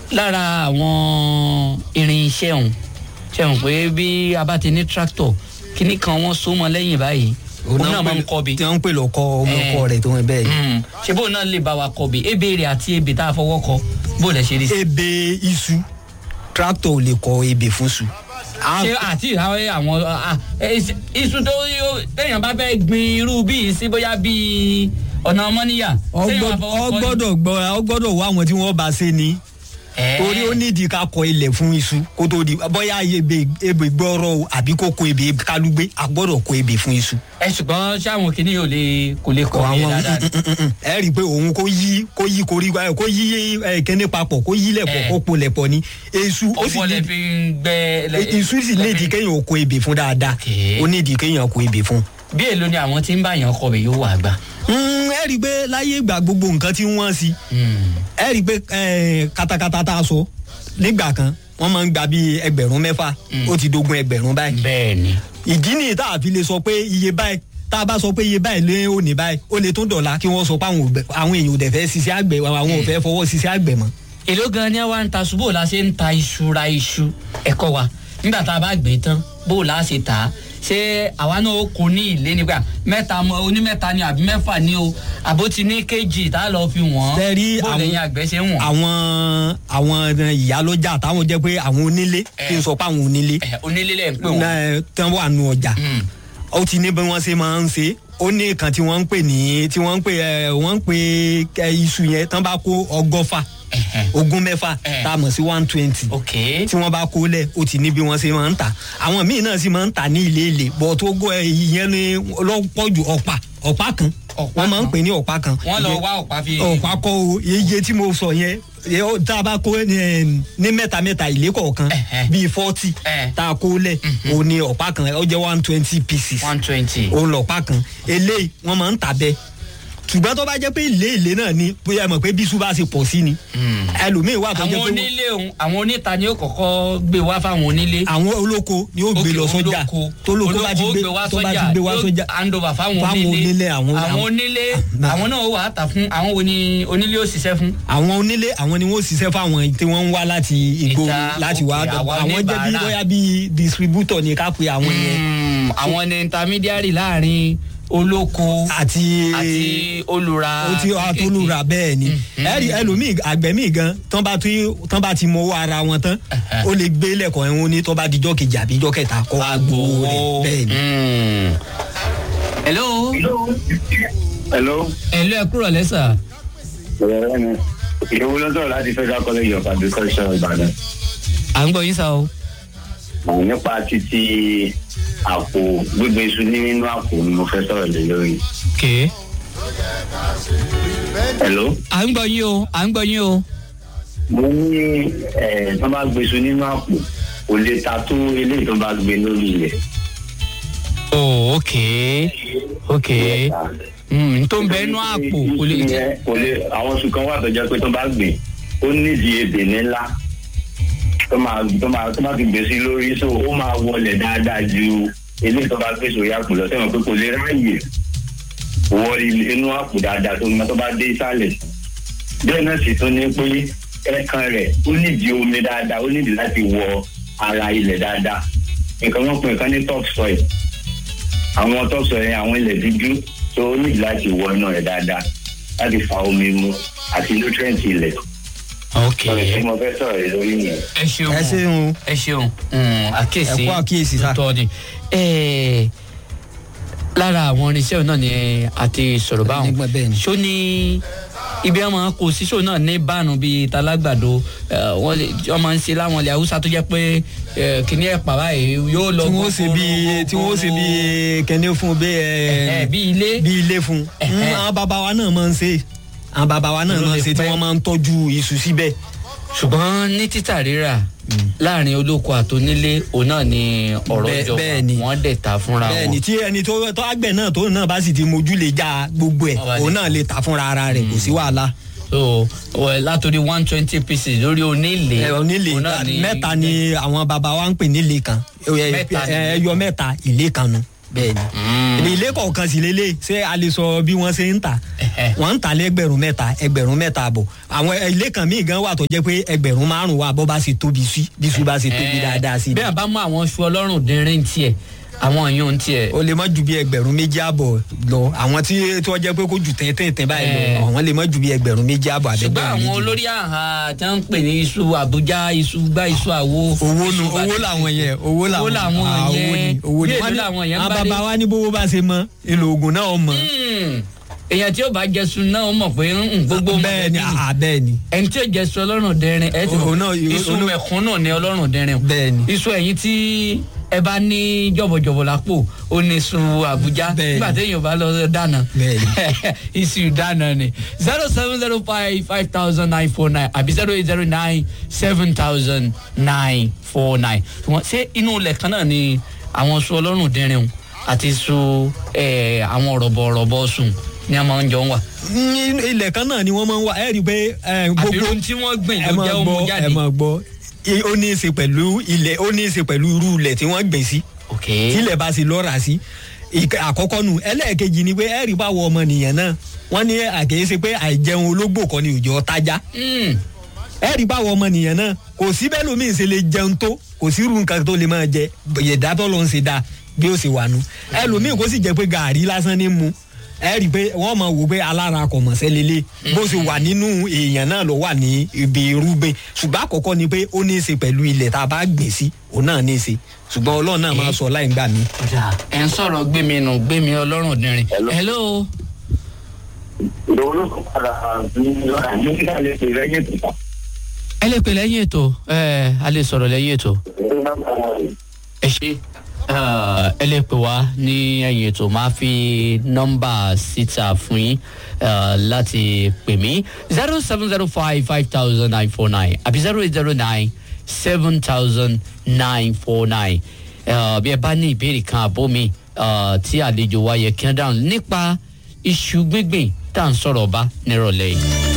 lára àwọn irinṣẹ́ ọ̀hún ṣe hàn pé bí a bá ti ní tractor kíní kan wọ́n so mọ́ lẹ́yìn báyìí òun náà máa ń kọ́ bi tí wọ́n ń pè lọ́kọ́ ọmọ Eh. ọkọ rẹ̀ tó ń bẹ́ẹ̀ ni. Mm. ṣé bóun náà lè bá wa kọ́ bi ebe rẹ̀ àti ebe tá a fọwọ́ kọ bó lẹ ṣe rí sí. ebe iṣu tractor ò lè kọ ebè fún su. À- ṣé àti ìhàwé àwọn ah, eh, iṣu tó yó- téèyàn bá fẹ́ gbin irú bíi sí bóyá bíi ọ̀nà ọmọnìyà téèyàn bá fọwọ́ ọ kọ ni? gbọ́dọ̀ gbọ́ ọ gbọ́dọ̀ wá àwọn tí wọ́n bá ṣe ni Eh. torí ó nídìí ká kọ ilẹ̀ fún iṣu kó tó di bóyá ebè ebè gbọ́rọ̀ o àbí kó kó ebè kálúgbé a gbọ́dọ̀ kó ebè fún iṣu. ẹ ṣùgbọ́n ṣáwọn kìíní yóò lè kò lè kọ́ yẹn dáadáa ni. ẹ rí i pé òun kó yí kó yí koríko ẹ kó yí ẹ kíní papọ̀ kó yí lẹ̀pọ̀ Eh. kó po lẹ̀pọ̀ ni iṣu ó ó sì bọ́ lẹ nídìí fi ń gbẹ. lẹ- iṣu sì nídìí kéèyàn ó kó ebè fún dáadáa Okay. ó nídìí kéèyàn kó ebè fún. bí èlò ni àwọn tí ń bá yàn kọ bẹ̀ yóò wà gbà. Mm, ẹ rí i pé láyé ìgbà gbogbo nǹkan tí wọ́n sí ẹ rí i pé eh, katakata tá a sọ nígbà kan wọ́n máa ń gba bíi ẹgbẹ̀rún mẹ́fà ó ti dogun ẹgbẹ̀rún báyìí bẹ́ẹ̀ ni. ìdí nìyí tá a fi lè sọ pé iye báyìí tá a bá sọ pé iye báyìí lé òní báyìí ó lè tún dọ̀la kí wọ́n sọ pé àwọn ò bẹ- àwọn èèyàn ò dẹ̀ fẹ́ ṣiṣẹ́ àgbẹ̀ àwọn ò fẹ́ fọwọ́ ṣiṣẹ́ àgbẹ̀ mọ́. èló gan ni wàá ń ta ṣu bó la ṣe ń ta iṣu ra iṣu ẹ̀kọ́ wa nígbà tá a bá gbé tán bó la ṣe tà á ṣé àwa náà ó kó ní ilé nígbà mẹ́ta mọ onímẹ́ta ni àbí mẹ́fà ni o àbó ti ní kéjì tá a lọ fi wọ́n Tẹ́rí bó àwọn- lẹ́yìn àgbẹ̀ ṣe ń wọ̀n. àwọn àwọn ìyálọ́jà táwọn jẹ́ pé àwọn onílé kí n sọ pé àwọn onílé Ẹ̀, onílé lẹ̀ ń pè wọ́n. náà tán wà nù ọjà Mm. ó ti ní bí wọ́n ṣe máa ń ṣe ó ní kan tí wọ́n ń pè ní tí wọ́n ń pè ẹ wọ́n ń pè ẹ, iṣu yẹn tán bá kó ọgọ́fà Ẹ̀hẹ̀. ogún mẹ́fà Eh. tá a mọ̀ sí one twenty ok tí wọ́n bá kó lẹ̀ ó ti ní bí wọ́n ṣe máa ń tà àwọn míì náà sì máa ń tà ní ilé ilé bọ̀ tó gbọ́ ẹ, ìyẹn ni lọ́pọ̀jù ọ̀pá ọ̀pá kan Ọ̀pá wọ́n máa ń kan. pè ní ọ̀pá kan wọ́n lọ wá ọ̀pá fi. ọ̀pá kọ́ o iye tí mo sọ yẹn yẹ ó- tá a bá kó ní ní mẹ́ta mẹ́ta ilé kọ̀ọ̀kan Ẹ̀hẹ̀. bíi forty Eh. tá a kó lẹ̀ o ní ọ̀pá kan ó jẹ́ one twenty pieces one twenty. o lọ̀pá kan eléyìí wọ́n máa ń tà bẹ́ẹ̀ ṣùgbọ́n tó bá jẹ́ pé ilé ilé náà ni bóyá ẹ mọ̀ pé bísú bá ṣe pọ̀ sí ni ẹlòmíì wà tó jẹ́ àwọn pé wọ́n- onílé òun àwọn oníta ni ó kọ́kọ́ gbé wá fáwọn onílé. àwọn olóko ni ó gbé Ok, lọ sọ́jà olóko. tó lóko bá ti Olóko gbé ó wá tó bá ti sọ́jà, gbé wá yóò sọ́jà hand over fáwọn Fáwọn onílé onílé, àwọn- àwọn àwọn- onílé Náà. àwọn náà wà á tà fún àwọn wo ni onílé ó ṣiṣẹ́ fún. àwọn onílé àwọn ni wọ́n ṣiṣẹ́ fáwọn tí wọ́n ń wá láti ìgboro Ìta, láti wá ok, àwa àwọn jẹ́ bí oníbàárà. bóyá bí distributor ni ká pe àwọn yẹn Mm, àwọn ni intermediary láàrin olóko àti àti olùra ó ti àtolúra bẹ́ẹ̀ ni ẹ̀rí ẹlòmíì àgbẹ̀ míì gan tán bá ti tán bá ti mọ owó ara wọn tán ó lè gbé lẹ́kọ̀ọ́ ẹ̀hún ní tó bá dijọ́ kejì àbí ijọ́ kẹta kọ́ wá gbowó rẹ̀ bẹ́ẹ̀ ni. Mm. hello hello. hello ẹ kúrò lẹ́sà. ọ̀rẹ́ mi ìyẹ̀wò ló ń sọ̀rọ̀ láti federal college of agriculture ìbàdàn. à ń gbọ́ yín sá o. Àwọn nípa títí àpò gbígbé iṣu nínú àpò ni mo fẹ́ sọ̀rọ̀ lé lórí. okay. hello. à ń gbọ́ yín o à ń gbọ́ yín o. mo ní ẹ̀ tó bá gbé iṣu nínú àpò kò lè ta tó eléyìí tó bá gbé lórí ilẹ̀. oh okay okay. Mm, tó ń bẹ inú àpò kò lè jẹ. Ìyẹn kò lè àwọn oṣù kan wà tó jẹ́ pé tó bá gbìn ó nídìí ebè ńlá tó máa tó máa tó máa fi gbé sí lórí so ó máa wọlé dáadáa ju eléyìí tó bá gbé sórí àpò lọ sẹ́wọ̀n pé kò lè ráàyè wọ ilé- inú àpò dáadáa tó máa tó bá dé ìsàlẹ̀ bẹ́ẹ̀ náà sì tún ní pé ẹ̀kan rẹ̀ ó nídìí omi dáadáa ó nídìí láti wọ ara ilẹ̀ dáadáa nǹkan wọn pè nǹkan ní top soil àwọn top soil yẹn àwọn ilẹ̀ dúdú tó ó nídìí láti wọ inú rẹ̀ dáadáa láti fa omi mu àti nutrient ilẹ̀ okay. ọ̀rẹ́ tí mo fẹ́ sọ̀rọ̀ rẹ̀ lórí yẹn. ẹ ṣeun ẹ ṣeun ẹ ṣeun Mm, àkíyèsí Ẹ kú àkíyèsí sá. tó tọ́ ni Eh, lára àwọn irinṣẹ́ náà ni a ti sọ̀rọ̀ báwọn Nígbà bẹ́ẹ̀ ni. ṣó ní ibi ọmọ kò sí ṣó náà ní bánu bíi talágbàdo eh, wọ́n lè wọ́n máa ń ṣe láwọn ilẹ̀ haúsá tó jẹ́ pé eh, kìnní ẹ̀ pàrọ̀ yìí yóò lọ tí wọ́n ṣe bí tí wọ́n ṣe bí kẹ́ni fún bí ẹ ẹ bí ilé bí ilé fún Ẹ̀hẹ́. àwọn bàbá wa náà máa ń ṣe àwọn bàbá wa náà Ló máa ń lè ṣe tí pẹ́. wọ́n máa ń tọ́jú iṣu síbẹ̀. ṣùgbọ́n ní títà rírà láàrin olóko àtònílé òun náà ni ọ̀rọ̀ Bẹ́ẹ̀- jọba bẹ́ẹ̀ ni. wọ́n dẹ̀ ta fúnra wọn. bẹ́ẹ̀ni tí ẹni tó tó àgbẹ̀ náà tó náà bá sì ti mojú lè já gbogbo ẹ̀ Ọba lè òun náà lè tà fúnra ara rẹ̀ kò sí wàhálà. so well, látòrí one twenty pieces lórí onílé ẹ onílé òun náà mẹ́ta ni àwọn bàbá wa ń pè nílé kan ẹ- Mẹ́ta ni. ẹ- ẹyọ mẹ́ta ilé kan nu. bẹ́ẹ̀ni Mm. ilé kọ̀ọ̀kan sì lélẹ̀ ṣé a lè sọ bí wọ́n ṣe ń tà Ẹhẹ́. wọ́n ń tà lẹ́gbẹ̀rún mẹ́ta ẹgbẹ̀rún mẹ́ta àbọ̀ àwọn ilé kan míì gan wà tó jẹ́ pé ẹgbẹ̀rún márùn wà bọ́ bá ṣe tóbi sí bí su bá ṣe tóbi Eh, dáadáa sí bí a bá mú àwọn oṣù ọlọ́run dínrín tiẹ̀ àwọn èèyàn tiẹ̀ o lè má ju bí ẹgbẹ̀rún méjì àbọ̀ lọ àwọn tí tí wọ́n jẹ́ pé kó ju tẹ́tẹ́tẹ́ báyìí lọ Eh. àwọn lè má ju bí ẹgbẹ̀rún méjì àbọ̀ ṣùgbọ́n àbẹ̀gbẹ̀rún àwọn méjì lọ. olórí àhà tí wọ́n ń pè ní iṣu àbújá iṣu gbá iṣu àwo. owó nu iṣu owó bàtà. làwọn yẹn owó làwọn owó làwọn ah, owó yẹn ni owó ni bí Wọ́n èlò ní- làwọn yẹn ń àwọn bá dé. bàbá wa ní bówó bá ṣe mọ èlò oògùn náà mọ. Hmm. èèyàn tí ó bá jẹsun náà ó mọ̀ pé ń gbogbo bẹ́ẹ̀ ni mọ̀lẹ́bí ah, bẹ́ẹ̀ ni ẹni tí ó jẹsun ọlọ́run dẹrin ẹ ti mọ̀ Òun náà- iṣu òun náà- mẹ̀kúnnù ni ọlọ́run dẹrin o. bẹ́ẹ̀ ni. iṣu ẹ̀yìn tí ẹ bá ní jọ̀bọ̀jọ̀bọ̀ lápò ó ní iṣu àbújá Bẹ́ẹ̀ ni. nígbà téèyàn bá lọ dáná Bẹ́ẹ̀ iṣu dáná ni zero seven zero five five thousand nine four nine àbí zero eight zero nine seven thousand nine four nine ṣé inú ilẹ̀ kan náà ni àwọn iṣu ọlọ́run dẹrin o àti iṣu eh, àwọn rọ̀bọ̀rọ̀bọ̀ sùn ni a máa ń jọ ń wà ní ilẹ̀ kan náà ni wọ́n máa ń wá ẹ rí i pé eh, àbí gbogbo ohun tí wọ́n gbìn ẹ ló máa jẹ́ ọmọ gbọ́ jáde. ẹ máa gbọ́ I- ó ní í ṣe pẹ̀lú ilẹ̀ ó ní í ṣe pẹ̀lú irú ilẹ̀ tí wọ́n gbìn sí ok tílẹ̀ bá sì lọ́ra sí Ìk- àkọ́kọ́ nu ẹlẹ́ẹ̀kejì ni pé ẹ rí i báwo ọmọnìyàn náà wọ́n ní àkèyèsí pé àìjẹun ológbò kan ni òjò tájá Mm. ẹ rí i báwo ọmọnìyàn náà kò sí bẹ́ẹ̀ lómi ṣe lè jẹun tó kò sí irú nǹkan tó lè máa jẹ yẹ̀dá tó ló ń ṣe dáa bí ó ṣe wà nu ẹlòmíì kò sì jẹ́ pé gàárì lásán ní mu ẹ rí i pé wọ́n máa wò pé alára kò mọ̀ sẹ́lélẹ̀ bó ṣe wà nínú èèyàn náà ló wà ní ibi irúgbìn ṣùgbọ́n àkọ́kọ́ ni pé ó ní í ṣe pẹ̀lú ilẹ̀ tá a bá gbìn sí òun náà ní í ṣe ṣùgbọ́n ọlọ́run náà máa sọ láì gbà mí. ọjà ẹ̀ ń sọ̀rọ̀ gbẹ̀mí nù gbẹ̀mí ọlọ́run dìrín. Hello. hello. ìdòwò ló kọ́ padà ní nígbà lè pè lẹ́yìn tó. ẹ lè pè lẹ́yìn ètò ẹ a lè sọ̀rọ̀ lẹ́yìn ètò. ẹ ṣe ẹ lè pè wá ní ẹ̀yìn ètò máa fi nọ́mbà síta fún yín eh, láti pè mí zero seven zero five five thousand nine four nine àbí zero eight zero nine seven thousand nine four nine bí ẹ bá ní ìbéèrè kan àbó mi eh, tí àlejò wa yẹ kí wọ́n dáhùn nípa iṣu gbígbìn tá à ń sọ̀rọ̀ ọba nírọ̀lẹ́ yìí.